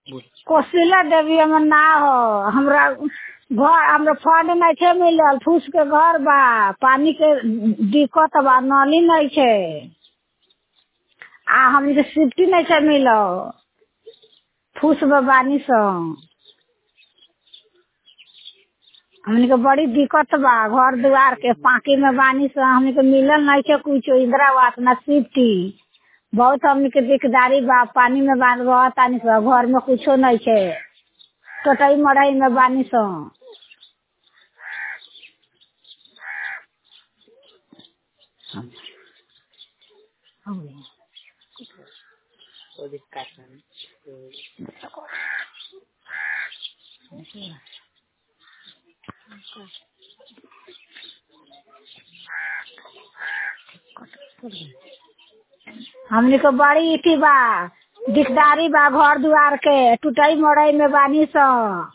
कोसिला देवी हमर ना हो हमरा घर हमरा फंड नइखे मिलल फूस के घर बा पानी के दिक्कत बा नली नइखे आ हमके सिफ्टी नइखे मिलल फूस में बानी सन हमनी के बड़ी दिक्कत बा घर दुआर के पाकी में बानी सन हमनी के मिलल नइखे कुछो इंदिरावास ना सिफ्टी बहुत हमनी के दिकदारी बा पानी में बान रहतानी सन घर में कुछो नइखे टटई मड़ई में बानी सन हमनी के बड़ी इथी बा दिकदारी बा घर दुआर के टूटई मड़ई में बानी सन